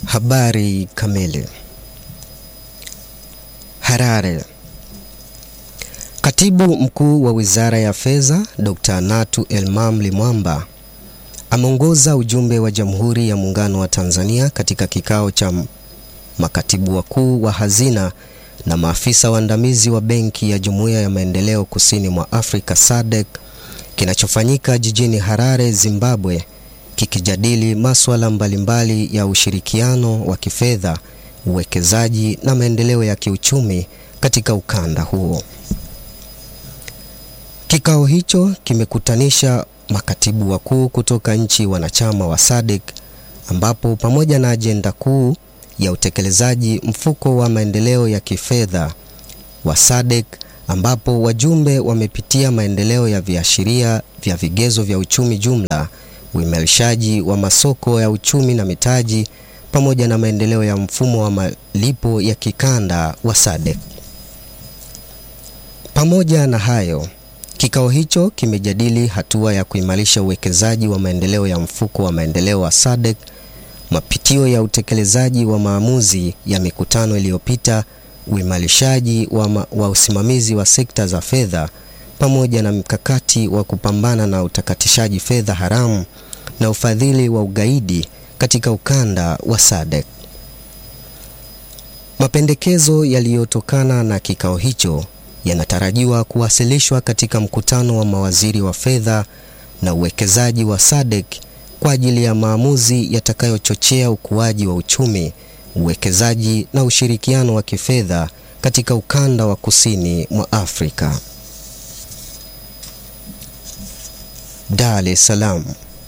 Habari kamili. Harare. Katibu Mkuu wa Wizara ya Fedha, Dr. Natu Elmam Limwamba ameongoza ujumbe wa Jamhuri ya Muungano wa Tanzania katika kikao cha makatibu wakuu wa hazina na maafisa waandamizi wa Benki ya Jumuiya ya Maendeleo Kusini mwa Afrika SADC kinachofanyika jijini Harare, Zimbabwe kikijadili masuala mbalimbali ya ushirikiano wa kifedha, uwekezaji na maendeleo ya kiuchumi katika ukanda huo. Kikao hicho kimekutanisha makatibu wakuu kutoka nchi wanachama wa SADC ambapo pamoja na ajenda kuu ya utekelezaji mfuko wa maendeleo ya kifedha wa SADC ambapo wajumbe wamepitia maendeleo ya viashiria vya vigezo vya uchumi jumla, uimarishaji wa masoko ya uchumi na mitaji pamoja na maendeleo ya mfumo wa malipo ya kikanda wa SADC. Pamoja na hayo, kikao hicho kimejadili hatua ya kuimarisha uwekezaji wa maendeleo ya mfuko wa maendeleo wa SADC, mapitio ya utekelezaji wa maamuzi ya mikutano iliyopita, uimarishaji wa, ma, wa usimamizi wa sekta za fedha pamoja na mkakati wa kupambana na utakatishaji fedha haramu na ufadhili wa ugaidi katika ukanda wa SADC. Mapendekezo yaliyotokana na kikao hicho yanatarajiwa kuwasilishwa katika mkutano wa mawaziri wa fedha na uwekezaji wa SADC kwa ajili ya maamuzi yatakayochochea ukuaji wa uchumi, uwekezaji na ushirikiano wa kifedha katika ukanda wa kusini mwa Afrika. Dar es Salaam.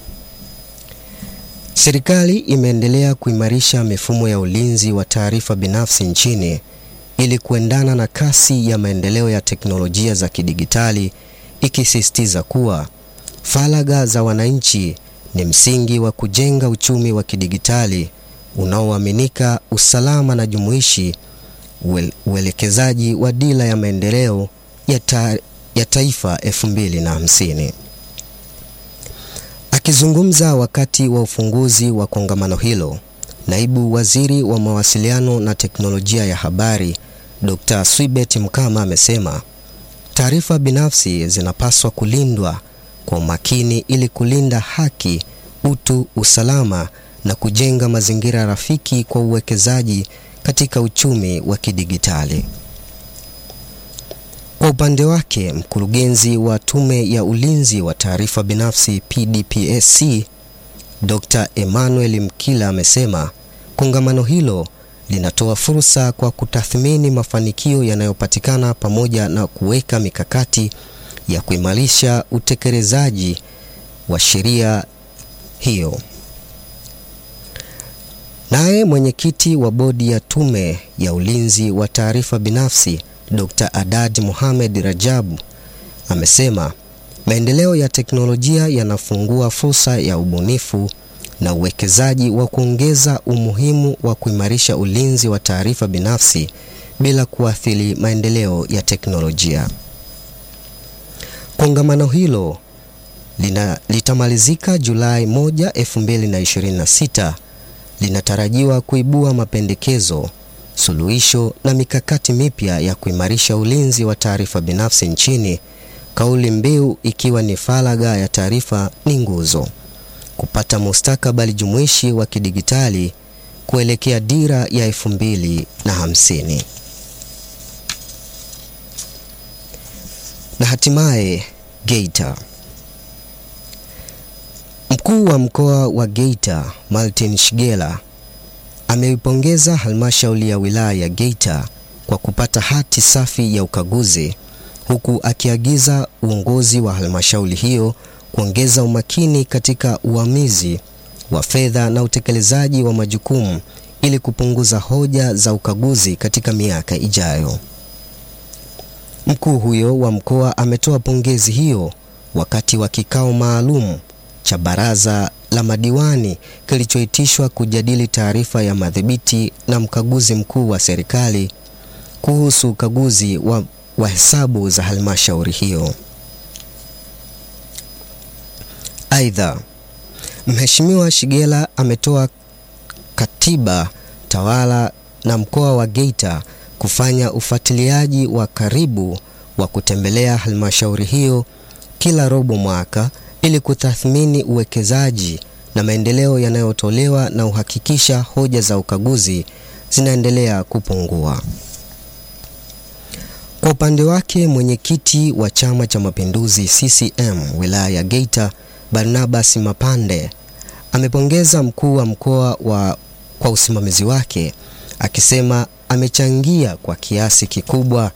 Serikali imeendelea kuimarisha mifumo ya ulinzi wa taarifa binafsi nchini ili kuendana na kasi ya maendeleo ya teknolojia za kidigitali, ikisisitiza kuwa faragha za wananchi ni msingi wa kujenga uchumi wa kidigitali unaoaminika, usalama na jumuishi, uelekezaji wa dira ya maendeleo ya, ta, ya taifa 2050. Akizungumza wakati wa ufunguzi wa kongamano hilo, Naibu Waziri wa Mawasiliano na Teknolojia ya Habari, Dr. Swibet Mkama amesema taarifa binafsi zinapaswa kulindwa kwa umakini ili kulinda haki, utu, usalama na kujenga mazingira rafiki kwa uwekezaji katika uchumi wa kidigitali. Kwa upande wake, mkurugenzi wa Tume ya Ulinzi wa Taarifa Binafsi PDPSC, Dr. Emmanuel Mkila amesema kongamano hilo linatoa fursa kwa kutathmini mafanikio yanayopatikana pamoja na kuweka mikakati ya kuimarisha utekelezaji wa sheria hiyo. Naye mwenyekiti wa bodi ya Tume ya Ulinzi wa Taarifa Binafsi Dr. Adad Mohamed Rajabu amesema maendeleo ya teknolojia yanafungua fursa ya ubunifu na uwekezaji wa kuongeza umuhimu wa kuimarisha ulinzi wa taarifa binafsi bila kuathiri maendeleo ya teknolojia. Kongamano hilo lina, litamalizika Julai 1, 2026. Linatarajiwa kuibua mapendekezo, suluhisho na mikakati mipya ya kuimarisha ulinzi wa taarifa binafsi nchini, kauli mbiu ikiwa ni faragha ya taarifa ni nguzo kupata mustakabali jumuishi wa kidigitali kuelekea dira ya elfu mbili na hamsini. Na hatimaye Geita. Mkuu wa mkoa wa Geita Martin Shigela ameipongeza halmashauri ya wilaya ya Geita kwa kupata hati safi ya ukaguzi huku akiagiza uongozi wa halmashauri hiyo kuongeza umakini katika uamuzi wa fedha na utekelezaji wa majukumu ili kupunguza hoja za ukaguzi katika miaka ijayo. Mkuu huyo wa mkoa ametoa pongezi hiyo wakati wa kikao maalum cha baraza la madiwani kilichoitishwa kujadili taarifa ya madhibiti na mkaguzi mkuu wa serikali kuhusu ukaguzi wa, wa hesabu za halmashauri hiyo. Aidha, Mheshimiwa Shigela ametoa katiba tawala na mkoa wa Geita kufanya ufuatiliaji wa karibu wa kutembelea halmashauri hiyo kila robo mwaka ili kutathmini uwekezaji na maendeleo yanayotolewa na uhakikisha hoja za ukaguzi zinaendelea kupungua. Kwa upande wake, mwenyekiti wa Chama cha Mapinduzi CCM wilaya ya Geita Barnabas Mapande amepongeza mkuu wa mkoa wa kwa usimamizi wake akisema amechangia kwa kiasi kikubwa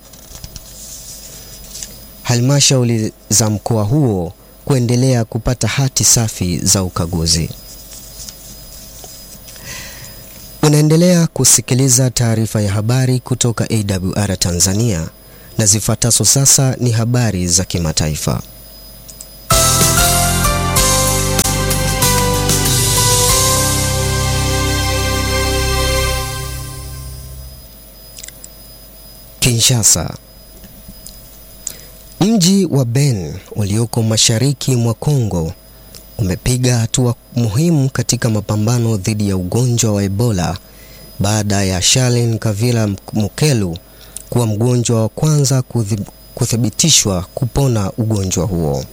halmashauri za mkoa huo kuendelea kupata hati safi za ukaguzi. Unaendelea kusikiliza taarifa ya habari kutoka AWR Tanzania na zifuatazo sasa ni habari za kimataifa. Kinshasa. Mji wa Beni ulioko mashariki mwa Kongo umepiga hatua muhimu katika mapambano dhidi ya ugonjwa wa Ebola baada ya Charles Kavira Mukelu kuwa mgonjwa wa kwanza kuthibitishwa kupona ugonjwa huo.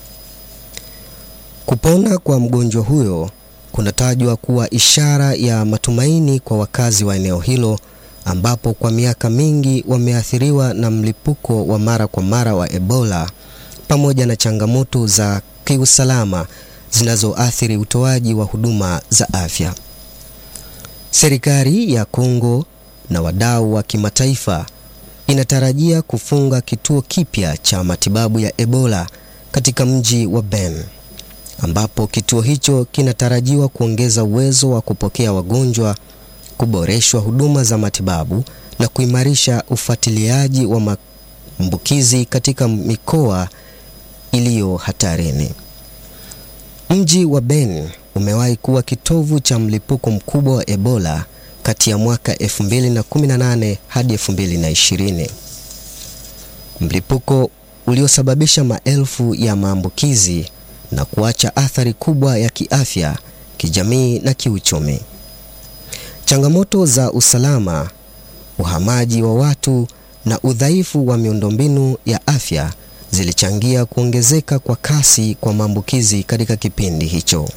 Kupona kwa mgonjwa huyo kunatajwa kuwa ishara ya matumaini kwa wakazi wa eneo hilo ambapo kwa miaka mingi wameathiriwa na mlipuko wa mara kwa mara wa Ebola pamoja na changamoto za kiusalama zinazoathiri utoaji wa huduma za afya. Serikali ya Kongo na wadau wa kimataifa inatarajia kufunga kituo kipya cha matibabu ya Ebola katika mji wa Beni ambapo kituo hicho kinatarajiwa kuongeza uwezo wa kupokea wagonjwa kuboreshwa huduma za matibabu na kuimarisha ufuatiliaji wa maambukizi katika mikoa iliyo hatarini. Mji wa Beni umewahi kuwa kitovu cha mlipuko mkubwa wa Ebola kati ya mwaka 2018 hadi 2020. Mlipuko uliosababisha maelfu ya maambukizi na kuacha athari kubwa ya kiafya, kijamii na kiuchumi. Changamoto za usalama, uhamaji wa watu na udhaifu wa miundombinu ya afya zilichangia kuongezeka kwa kasi kwa maambukizi katika kipindi hicho.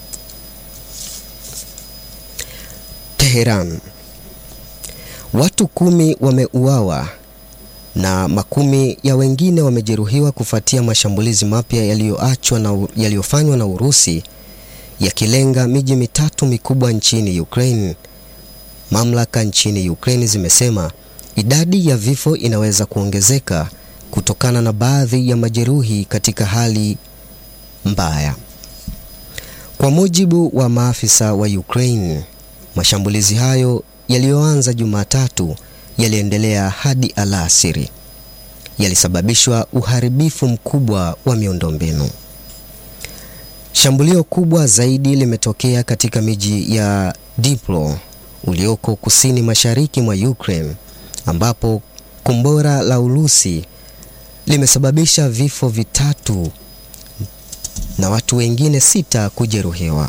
Teheran. Watu kumi wameuawa na makumi ya wengine wamejeruhiwa kufuatia mashambulizi mapya yaliyoachwa na yaliyofanywa na Urusi yakilenga miji mitatu mikubwa nchini Ukraine. Mamlaka nchini Ukraine zimesema idadi ya vifo inaweza kuongezeka kutokana na baadhi ya majeruhi katika hali mbaya. Kwa mujibu wa maafisa wa Ukraine, mashambulizi hayo yaliyoanza Jumatatu yaliendelea hadi alasiri. Yalisababishwa uharibifu mkubwa wa miundombinu. Shambulio kubwa zaidi limetokea katika miji ya Dnipro ulioko kusini mashariki mwa Ukraine ambapo kombora la Urusi limesababisha vifo vitatu na watu wengine sita kujeruhiwa.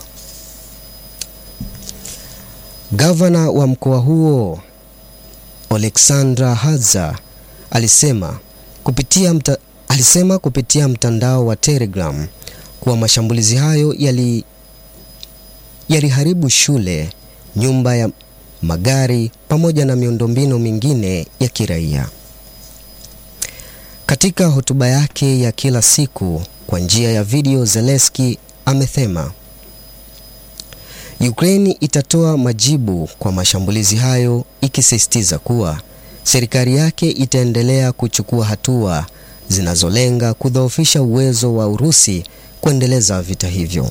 Gavana wa mkoa huo Oleksandra Hadza alisema kupitia, mta, alisema kupitia mtandao wa Telegram kuwa mashambulizi hayo yali yaliharibu shule, nyumba ya magari pamoja na miundombinu mingine ya kiraia. Katika hotuba yake ya kila siku kwa njia ya video, Zelensky amesema Ukraine itatoa majibu kwa mashambulizi hayo, ikisisitiza kuwa serikali yake itaendelea kuchukua hatua zinazolenga kudhoofisha uwezo wa Urusi kuendeleza vita hivyo.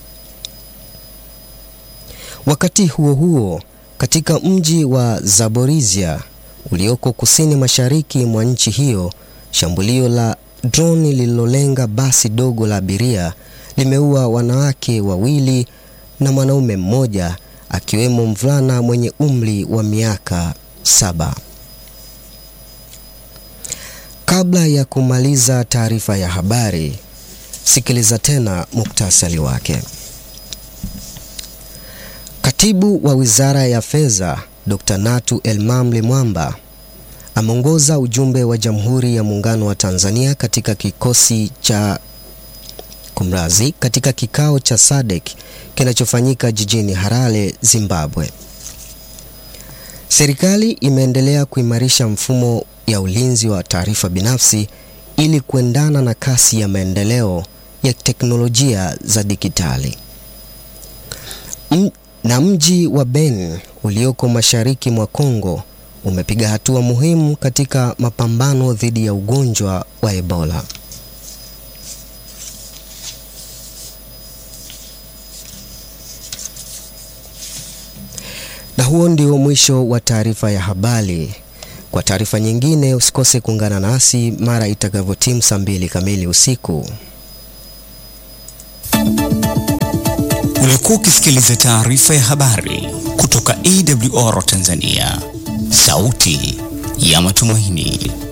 Wakati huo huo, katika mji wa Zaporizhia ulioko kusini mashariki mwa nchi hiyo, shambulio la droni lililolenga basi dogo la abiria limeua wanawake wawili na mwanaume mmoja akiwemo mvulana mwenye umri wa miaka saba. Kabla ya kumaliza taarifa ya habari, sikiliza tena muktasari wake. Kat Katibu wa Wizara ya Fedha Dr. Natu Elmamle Mwamba ameongoza ujumbe wa Jamhuri ya Muungano wa Tanzania katika kikosi cha kumrazi katika kikao cha SADC kinachofanyika jijini Harare, Zimbabwe. Serikali imeendelea kuimarisha mfumo ya ulinzi wa taarifa binafsi ili kuendana na kasi ya maendeleo ya teknolojia za dijitali. Na mji wa Beni ulioko mashariki mwa Kongo umepiga hatua muhimu katika mapambano dhidi ya ugonjwa wa Ebola. Na huo ndio mwisho wa taarifa ya habari. Kwa taarifa nyingine usikose kuungana nasi mara itakavyotimu saa mbili kamili usiku. Ulikuwa ukisikiliza taarifa ya habari kutoka AWR Tanzania, sauti ya matumaini.